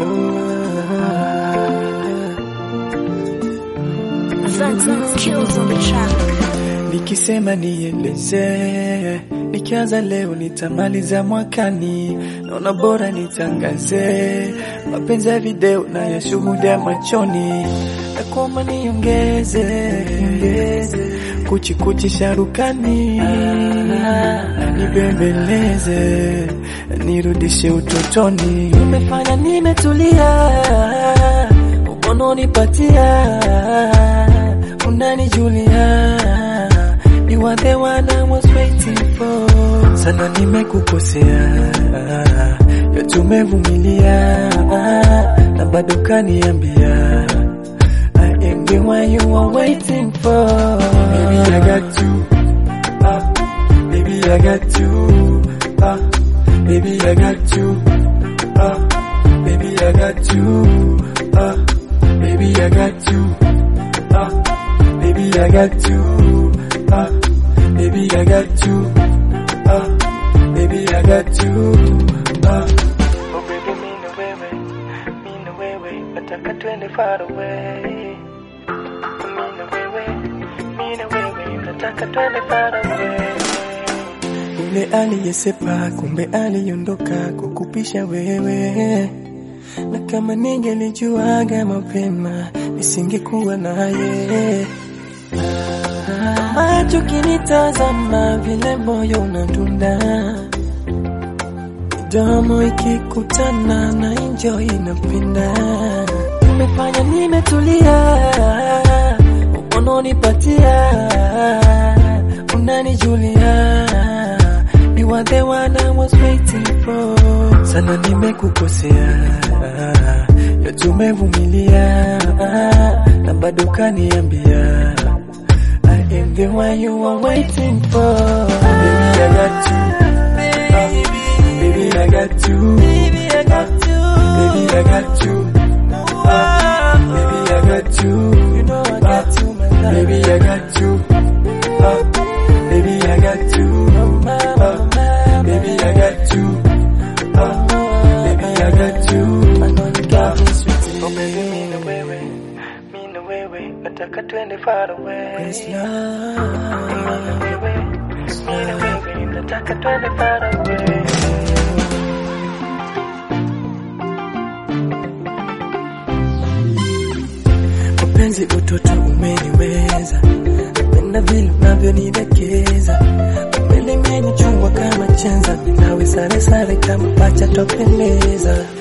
Kills on the track. Nikisema nieleze, nikianza leo nitamaliza mwakani, naona bora nitangaze mapenzi ya video na ya shuhuda machoni, na kuomba niongeze kuchi kuchi sharukani, nibembeleze nirudishe utotoni. Umefanya nimetulia, ukononipatia unanijulia You are the one I was waiting for. Sana nimekukosea, yote umevumilia na bado kaniambia I am the one you are waiting for. Baby I got you, ah, baby I got you, ah, baby I got you, ah, baby I got you, ah, baby I got you, ah, baby I got you, ah, baby I got you, ah, baby I got you, ah. Oh baby mimi na wewe, mimi na wewe, nataka twende far away. Mimi na wewe, mimi na wewe, nataka twende far away. Yule aliyesepa kumbe aliondoka kukupisha wewe, na kama ningelijuaga mapema nisingekuwa naye. Macho kinitazama vile moyo unadunda, midomo ikikutana na enjoy inapinda. Umefanya nimetulia, unonipatia, unanijulia You are the one I was waiting for. Sana nimekukosea, yote umevumilia na bado kaniambia I am the one you are waiting for. Baby, I got you. Baby, I got you. Baby, I got you. Baby, I got you. Ah, Baby, I got you. You know I got you, my love. Baby, I got you. Ah, Baby, I got you. Ah, Baby, I got you. Ah, Baby, I got you. Ah, Oh baby, mimi na wewe, mimi na wewe, nataka twende far away. Yes, love. Mimi na wewe, mimi na wewe, nataka twende far away. Mapenzi utoto umeniweza, napenda vile unavyonidekeza, umelimenichungwa kama chenza, nawe sare sare kama pacha topendeza